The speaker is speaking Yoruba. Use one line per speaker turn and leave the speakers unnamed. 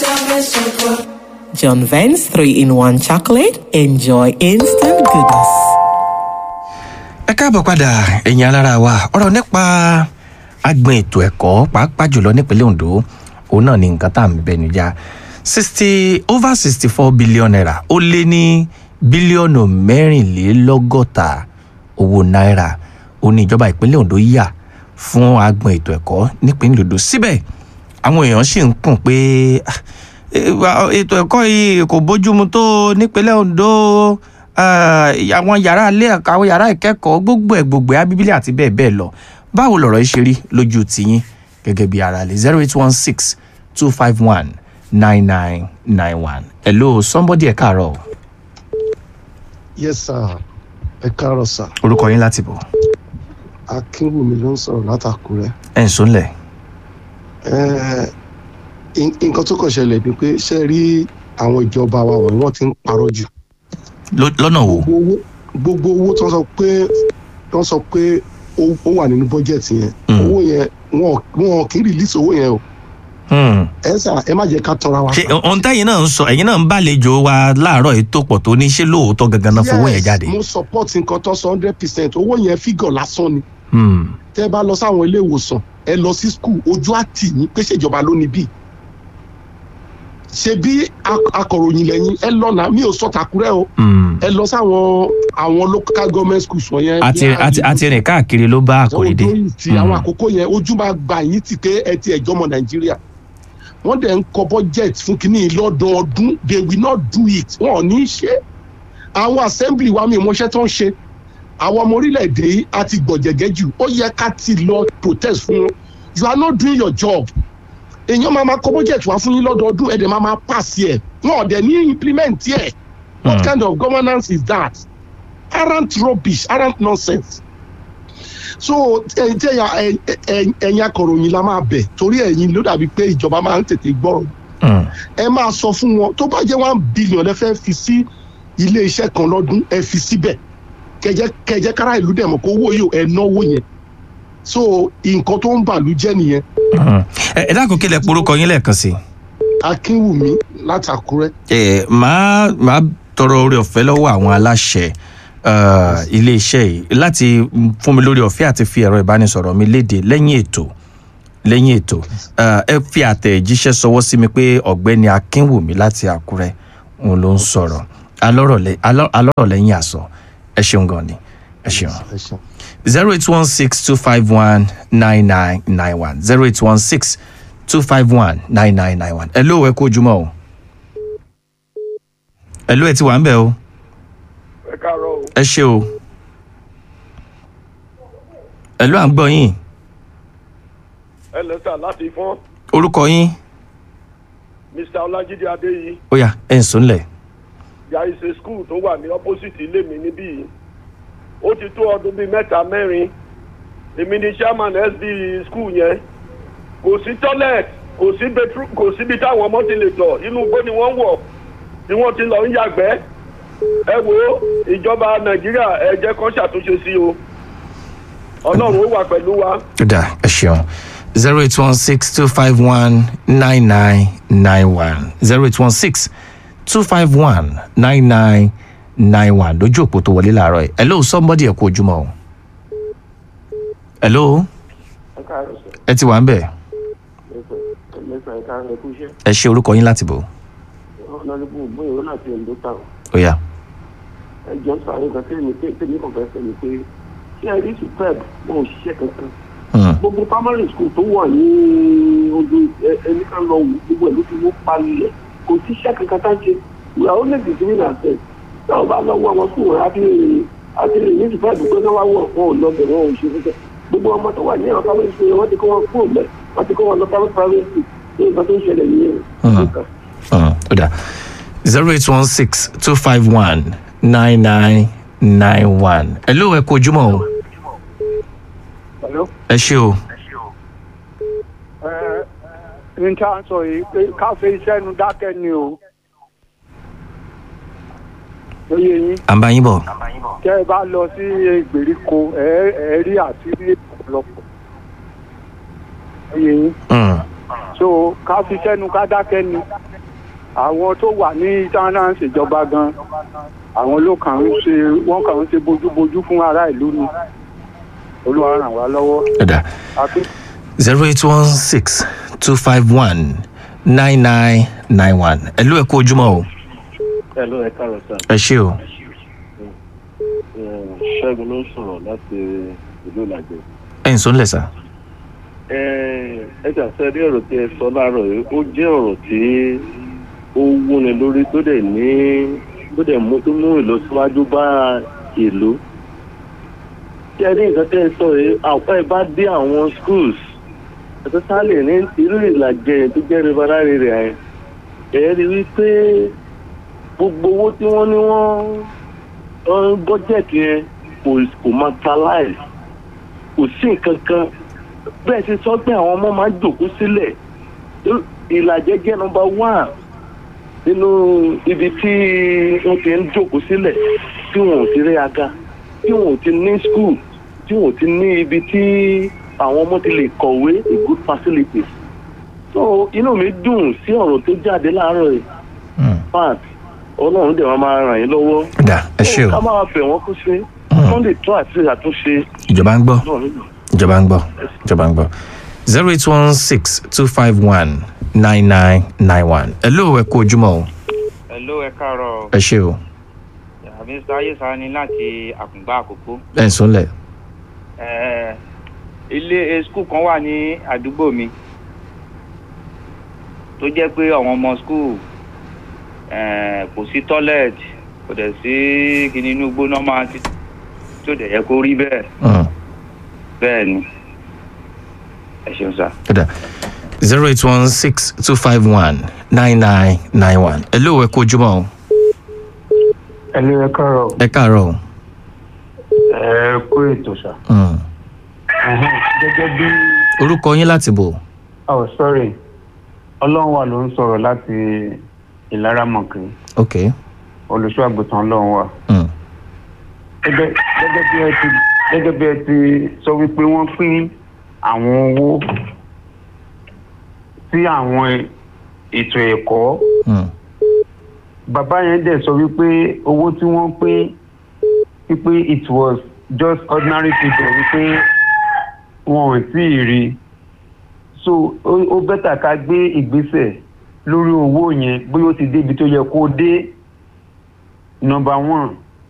John Vance 3 in 1 chocolate. Enjoy instant goodness.
ẹ káàbọ̀ padà ẹ̀yin alára wa ọ̀rọ̀ nípa agbọn ètò ẹ̀kọ́ pàápàá jùlọ nípínlẹ̀ ondo òun náà ni nǹkan tá à ń bẹnu já sixty over sixty four billion naira ó lé ní bílíọ̀nù mẹ́rìnlélọ́gọ́ta owó náírà ó ní ìjọba ìpínlẹ̀ ondo yà fún agbọn ètò ẹ̀kọ́ nípínlẹ̀ ondo síbẹ̀ àwọn èèyàn sì ń kùn pé "Ah, eh, ètò ẹ̀kọ́ yìí kò bójúmu tó nípínlẹ̀ ondo ah, àwọn yàrá ilé ẹ̀kọ́ àwọn yàrá ìkẹ́kọ̀ọ́ gbogbo ẹ̀ gbogbo ẹ̀ abíbílì àti bẹ́ẹ̀ bẹ́ẹ̀ lọ báwo lọ̀rọ̀ yìí ṣe rí lójú tiyín gẹ́gẹ́ bí ara lè zero eight one six two five one nine nine nine one hello somebody ẹ̀ káàárọ̀
yes sir ẹ káàárọ̀ sir
orúkọ yín láti bọ̀
akínwùmí ló ń sọ̀rọ̀ látàkúrẹ́
ẹ̀ ń sọ́nlẹ̀
Eh, in- nǹkan tó kàn ṣẹlẹ̀ ni pé ṣe rí àwọn ìjọba wa wọ̀nyí wọ́n ti ń parọ́ jù
Ló- lọ́nà wo
gbogbo owó gbogbo owó tó ń sọ pé tó ń sọ pé ó ó wà nínú bọ́jẹ̀tì yẹn
Mm.
owó yẹn wọn wọn kì í rìlíìsì owó yẹn o
Hmm.
ẹ sà ẹ má jẹ́ ká tọra wa.
ṣe ohun tẹ́yìn náà ń sọ ẹ̀yin náà ń bàlejò wa láàárọ̀ yìí tó pọ̀ tó ní ṣé lóòótọ́ gangan náà fowó yẹn
Yes,
jáde.
mo support nǹkan tó sọ hundred percent owó yẹn fígọ̀ lásán ni
Hmm.
tẹ́ bá lọ sáwọn ilé ìwòsàn ẹ lọ sí skul ojú àtì yín pé ṣèjọba ló ní bíi ṣe bí ak- akọ̀ròyìn lẹ́yìn ẹ lọ náà mi ò sọ tàkúrẹ́ o
Hmm.
ẹ lọ sáwọn àwọn local government schools wọ̀nyẹn.
àti
bí
àti
àdìgún,
àti rìn káàkiri ló bá àkòrí dé.
ọdún ti àwọn àkókò yẹn ojú máa gbà yín ti pé ẹ ti ẹjọ́ ọmọ nàìjíríà wọ́n dẹ̀ ń kọ budget fún kínní lọ́dọọdún they will not do it wọn ò ní í ṣe àwọn assembly wa mi ìmọ̀ṣẹ́ tó ń ṣe àwọn ọmọ orílẹ̀-èdè yìí á ti gbọ̀jẹ̀gẹ́ jù ó yẹ ká ti lọ protest fún wọn you are not doing your job èèyàn máa ma kọ budget wá fún yín lọ́dọọdún ẹ̀dẹ̀ máa ma pass yẹ wọn ò dẹ̀ ní implement yẹ what
Hmm.
kind of governance is that arrant rubbish arrant nonsense so ẹyin tí ẹyin ẹyin- ẹyin akọròyìn la máa bẹ torí ẹyin ló dàbí pé ìjọba máa ń tètè gbọrọ
Hmm.
ẹ máa sọ fún wọn tó bá jẹ one billion ẹ fẹ́ fi sí ilé iṣẹ́ kan lọ́dún ẹ fi síbẹ̀ kẹjẹ kẹjẹ kára ìlú dẹ̀ mọ̀ kó owó yìí ẹ náwó yẹn so nǹkan tó ń bàlú jẹ́ nìyẹn
Hmm. ẹ ẹ dákun kílẹ̀ porúkọ yín lẹ́ẹ̀kan sí i.
akínwùmí látàkúrẹ́
ẹ máa máa tọrọ orí ọ̀fẹ́ lọ́wọ́ àwọn aláṣẹ uh, iléeṣẹ́ yìí láti fún mi lórí ọ̀fẹ́ àti fi ẹ̀rọ ìbánisọ̀rọ̀ mi léde lẹ́yìn ètò lẹ́yìn ètò uh, ẹ fi àtẹ̀jíṣẹ́ sọwọ́ sí mi pé ọ̀gbẹ́ni akínwùmí láti àkúrẹ́ òun ló ń sọ̀rọ̀ alọ́rọ̀ lẹ́- alọ́- alọ́rọ̀ lẹ́yìn àsọ ẹ ṣeun gan ni ẹ ṣeun
ẹ ṣeun.
zero eight one six two five one nine nine nine one zero eight one six two five one nine nine nine one. ẹ ló ẹ kó ojúmọ́ o. ẹ ló ẹ ti wà ń bẹ̀ o.
ẹ káàárọ̀ o
ẹ ṣe o. ẹ ló à ń gbọ́ yín.
ẹ lẹ́sà láti fọ́n
orúkọ yín
mr ọlájídé adéyí
ó yá ẹ̀ ń sùn lẹ̀.
there is a school tó wà ní opposite ilé mi níbí yìí ó ti tó ọdún bíi mẹ́ta mẹ́rin èmi ni chairman sb school yẹn kò sí toilet kò sí bedroom kò síbi táwọn ọmọ ti lè tọ̀ inú igbó ni wọ́n wọ̀ tí wọ́n ti lọ ń yàgbẹ́ ẹ wo ìjọba nàìjíríà ẹ jẹ́ kó ṣàtúnṣe sí o ọlọ́run ó wà pẹ̀lú wa.
ó dà ẹ ṣeun zero eight one six two five one nine nine nine one zero eight one six two five one nine nine nine one lójú òpó tó wọlé làárọ̀ yìí hello somebody ẹ kú ojúmọ́ o hello ẹ ti wà ń bẹ̀ ẹ ṣe orúkọ yín láti bò
ọlọ́dún bóyá ó láti ẹ̀ńdó tà ó
ó yá
ẹjọ́ sàárè kan tẹ́lẹ̀ pé tẹ́lẹ̀ kan fẹ́ sẹ́ni pé ṣé ẹ rí superb wọn ò ṣiṣẹ́ kankan
Hmm,
gbogbo primary school tó wà ní ojú ẹ- ẹni kan lọ wù gbogbo ẹ̀ ló ti wó palẹ̀ kò síṣẹ́ kankan tá ń ṣe ìwà ó lè dìde ní àṣẹ táwọn bá lọ wọ àwọn school wọn á ti rìn á ti rìn ní superb pé náà wá wọ̀ wọn ò lọ bẹ̀ wọn ò ṣe fúnṣẹ́ gbogbo ọmọ tó wà ní àwọn primary school yẹn wọ́n ti kọ́ wọn kúrò mẹ́ wọ́n ti kọ́ wọn lọ private private school ní nǹkan tó ń ṣẹlẹ̀ nìyẹn.
hmm, ó dà zero eight one six two five one nine nine nine one hello ẹ kú ojúmọ́ o ẹ ṣe o
n ta sọ yìí pé káfí iṣẹ́ nu dákẹ́ ni o. lóye yín
à ń bá yín bọ̀
tẹ́ ẹ bá lọ sí ìgbèríko ẹ ẹ rí àṣírí ọ̀pọ̀lọpọ̀. lóye yín
Hmm,
so káfí iṣẹ́ nu ká dákẹ́ ni àwọn tó wà ní tánà ṣèjọba gan àwọn ló kàn ń ṣe wọ́n kàn ń ṣe bójúbójú fún ará ìlú ni olúwa ràn wá lọ́wọ́.
ọ̀dà
àti
zero eight one six two five one nine nine nine one ẹ ló ẹ kú ojúmọ́ o
Hello, ẹ káàárọ̀ sá.
ẹ ṣé o
Ṣẹ́gun ló ń sọ̀rọ̀ láti ìlú Ìlàjẹ.
ẹ ń sọ́nlẹ̀ sá.
Ẹ ẹ jà sẹ́ ní ọ̀rọ̀ tí ẹ sọ láàárọ̀ yìí, ó jẹ́ ọ̀rọ̀ tí ó wúni lórí tó dẹ̀ ní tó dẹ̀ mú tó mú ìlọsíwájú bá ìlú. Ṣé ẹ ní nǹkan tẹ́ ẹ sọ yìí, àwọn ẹ bá dé àwọn schools, ẹ̀tọ́ sálẹ̀ ní irú Ìlàjẹ tó jẹ́ riverine area yẹn, ẹ̀ rí wípé gbogbo owó tí wọ́n ní wọ́n bọ́jẹ̀tì yẹn kò kò materialize kò sí nǹkan kan bẹ́ẹ̀ ti sọ pé àwọn ọmọ máa ń jòkó sílẹ̀ ìlàjẹ jẹ́ nọmba one nínú ibi tí wọ́n ti ń jòkó sílẹ̀ tí wọn ò ti rí aga tí wọn ò ti ní school tí wọn ò ti ní ibi tí àwọn ọmọ ti lè kọ̀wé a good facilities so inú mi dùn sí ọ̀rọ̀ tó jáde láàárọ̀ yìí fact ọlọ́run dẹ̀ máa máa ràn yín lọ́wọ́
ọ̀dà ẹ ṣé
ká
o
máa bẹ̀ wọ́n kó ṣe wọ́n lè tó àti àtúnṣe
ìjọba ń gbọ́
náà nínú.
ìjọba ń gbọ́ ìjọba ń gbọ́ zero eight one six two five one nine nine nine one ẹ ló ẹ kú ojúmọ́ o
Hello, ẹ káàárọ̀
ẹ ṣé o
mr ayesa ni láti àkùngbà àkókò
ẹ ń sọ́nlẹ̀
Eh, ilé eh, skul kan wà ní àdúgbò mi tó jẹ́ pé àwọn ọmọ skul eh, kò sí toilet kò dẹ̀ sí kíní inú gbóná máa ti tí ò dẹ̀ yẹ kó rí bẹ́ẹ̀
Mm.
bẹ́ẹ̀ ni ẹ ṣeun sá.
ọ̀dà zero eight one six two five one nine nine nine one ẹ ló ẹ kú ojúmọ́ o
ẹlẹ́ ẹ káàárọ̀
ẹ káàárọ̀ o
ẹ kó ètò sà.
Mm.
Ẹhẹ́n, gẹ́gẹ́ bí
orúkọ yín láti bò
oh sorry ọlọ́run wà ló ń sọ̀rọ̀ láti ìlara mọ̀kì
ok
olùṣọ́ àgùntàn ọlọ́run wà.
Mm.
gẹ́gẹ́ gẹ́gẹ́ bí ẹ ti gẹ́gẹ́ bí ẹ ti sọ wípé wọ́n pín àwọn owó sí àwọn ètò ẹ̀kọ́
Mm.
bàbá yẹn dẹ̀ sọ wípé owó tí wọ́n pín wípé it was just ordinary people wípé wọn ò tí ì rí i so ó ó bẹ́tà ká gbé ìgbésẹ̀ lórí owó yẹn bóyá ó ti débi tó yẹ kó dé number one